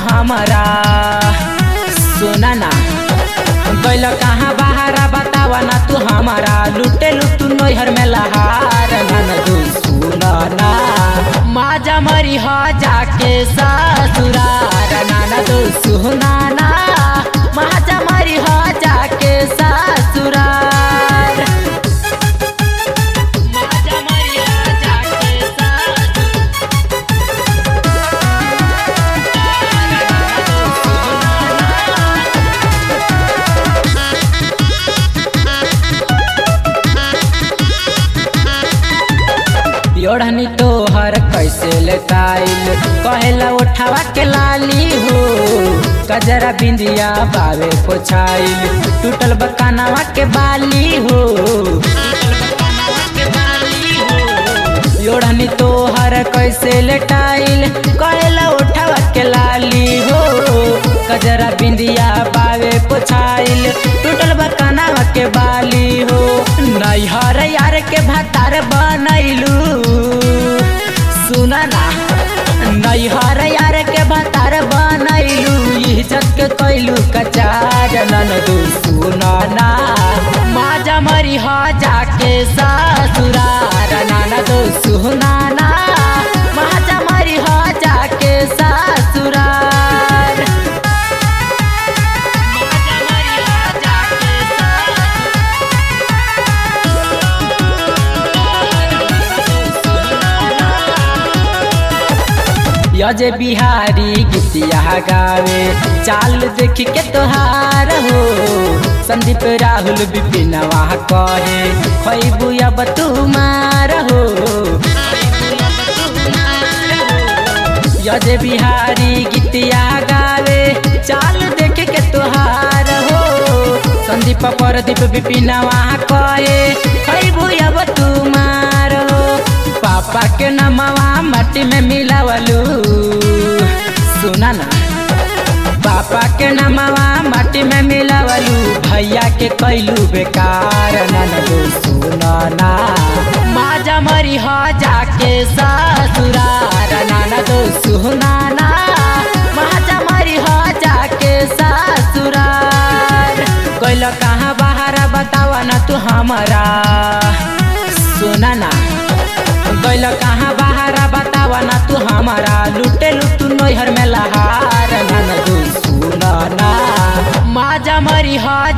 हमारा सुना ना गैल कहाँ बहारा बतावा ना तू हमारा लुटे लुटू नैहर में लहार ननदू सुना ना माजा मरी हो जाके ससुरार ननदू सुना ना माजा मरी हो जाके ससुरार माजा मरी हो जाके योढ़नी तोहर कैसे लेताइल कहेला उठावा के लाली हो कजरा बिंदिया बावे पोछाइल टूटल बकानावा के बाली हो योढ़नी तोहर कैसे लेटाइल कहेला उठावा के लाली हो कजरा बिंदिया बावे पोछाइल टूटल बकानावा के बाली हो नैहर यार के भातार बनैलू सुना ना नैहर यार के भातार बनैलू इज्जत के कैलू कचार ननदू सुना ना माजा मरी हो जाके ससुरार ननदू सुना ना माजा मरी हो जाके ससुरार माजा मरी हो जाके यजे बिहारी गीतिया गावे चाल देख के तोहार हो संदीप राहुल विपिनवा कहे खैबू अब तुमार हो यजे बिहारी गीतिया गावे चाल देख के तोहार हो संदीप परदीप विपिनवा कहे खैबू अब तुमार हो पापा के नमवा माटी में मिलावलू सुना ना पापा के नमवा माटी में मिलावलू भैया के कैलू बेकार ननदू सुना ना माजा मरी हो जाके ससुरार ननदू सुना ना माजा मरी हो जाके ससुरार कैल कहाँ बाहर बतावा ना तू हमारा सुना ना गैल कहाँ बहारा बतावा ना तू हमारा लुटे लुटू नैहर में लहार ननदू सुना ना माजा मरी हो